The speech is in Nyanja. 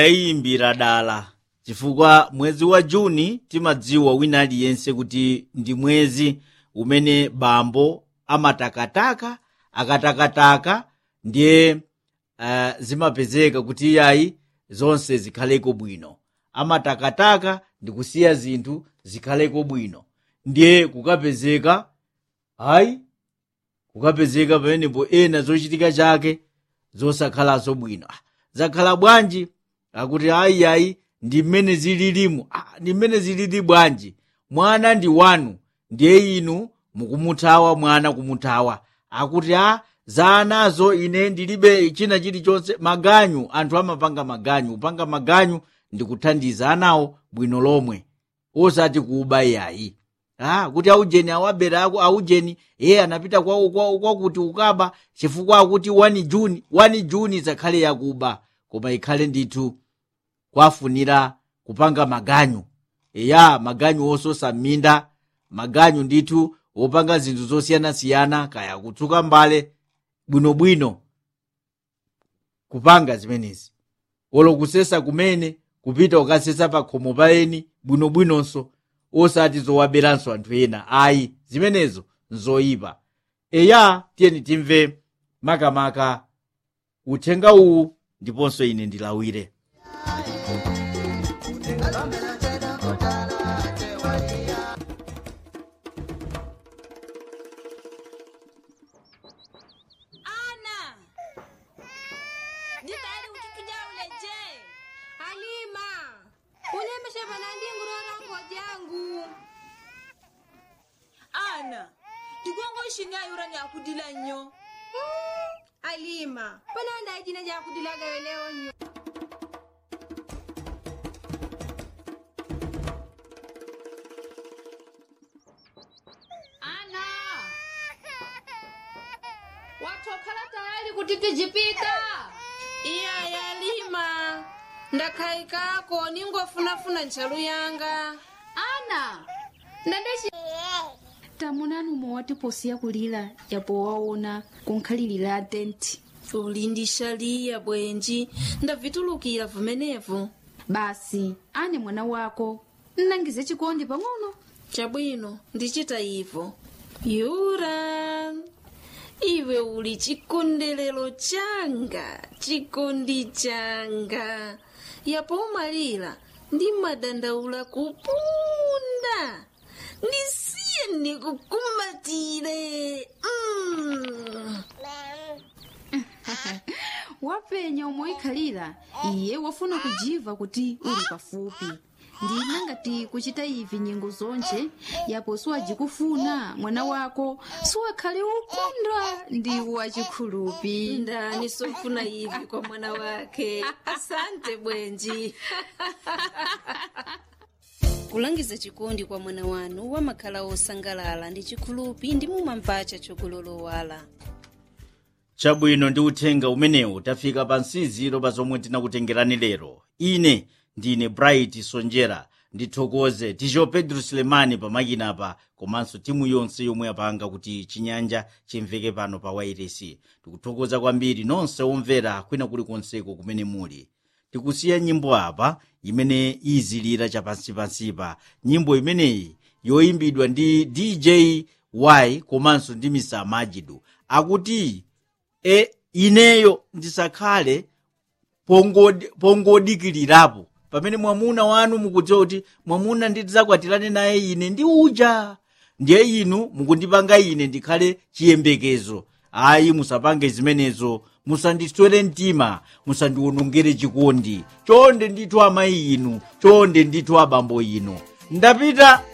yayimbira dala chifukwa mwezi wa juni timadziwa wina aliyense kuti ndi mwezi umene bambo amatakataka akatakataka ndiye uh, zimapezeka kuti iyayi zonse zikhaleko bwino amatakataka ndi kusiya zinthu zikhaleko bwino ndiye kukapezeka hayi kukapezeka pamenepo ena zochitika chake zosakhalaso bwino ah, zakhala bwanji akuti ayiyayi ndi mmene zililimu ah, ndi mmene zilili bwanji mwana ndi wanu ndiye inu mukumuthawa mwana kumuthawa akuti a za anazo ine ndilibe china chilichonse maganyu anthu amapanga maganyu kupanga maganyu ndi kuthandiza anawo bwino lomwe osati kuba yayi ah, kuti aujeni awabera aku aujeni iye anapita kwawo kwawo kwakuti ukaba chifukwa akuti 1 juni 1 juni zakhale yakuba koma ikhale ndithu kwafunira kupanga maganyu eya maganyu ososa m'minda maganyu ndithu wopanga zinthu zosiyanasiyana kaya kutsuka mbale bwinobwino kupanga zimenezi olo kusesa kumene kupita ukasesa pa khomo pa eni bwinobwinonso osati zowaberanso anthu ena ayi zimenezo nzoyipa eya tiyeni timve makamaka uthenga uwu ndiponso ine ndilawire ana nditayali kuti tujaule je halima ulemesha panandi ngulolongo jangu ana ndigongo ishinyayura nyakudila nnyo halima pananda achina chakudilaga leo nyo ana watokhala tayali kuti tijipita iya yalima ndakhaikako ningofunafuna ntchalu yanga ana ndandeci tamunanu mowatiposiya kulira yapo waona kunkhalirira tenti uli ndi shaliya bwenji ndavitulukira vumenevu basi ane mwana wako nnangize chikondi pang'ono chabwino ndichita ivo yura iwe uli chikondelero changa chikondi changa yapo umalira ndi madandaula kupunda ndisiye ndikukumbatire mm. wapenya umoikhalira iye wafuna kujiva kuti uli pafupi ndina ngati kuchita ivi nyengo zonje yapo siwajikufuna mwana wako siwakhale ukondwa ndi wachikhulupi ndani sofuna ivi kwa mwana wake asante bwenji kulangiza chikondi kwa mwana wanu wamakhala osangalala ndi chikhulupi ndi mumamvacha chokulolowala chabwino ndi uthenga umenewu tafika pa nsiziro pa zomwe tinakutengerani lero ine ndine bright sonjera ndithokoze ticho pedro sulemani pamakinapa komanso timu yonse yomwe yapanga kuti chinyanja chimveke pano pa wairesi tikuthokoza kwambiri nonse omvera kwina kulikonseko kumene muli tikusiya nyimbo apa imene izilira chapansipansipa nyimbo imeneyi yoyimbidwa ndi dj y komanso ndi mr majidu akuti e ineyo ndisakhale pongodi- pongodikirirapo pamene mwamuna wanu mukudziwa kuti mwamuna ndidzakwatirané naye ine ndi uja ndiye inu mukundipanga ine ndikhale chiyembekezo ayi musapange zimenezo musandiswere mtima musandiwonongere chikondi chonde ndithu amayi inu chonde ndithu abambo inu ndapita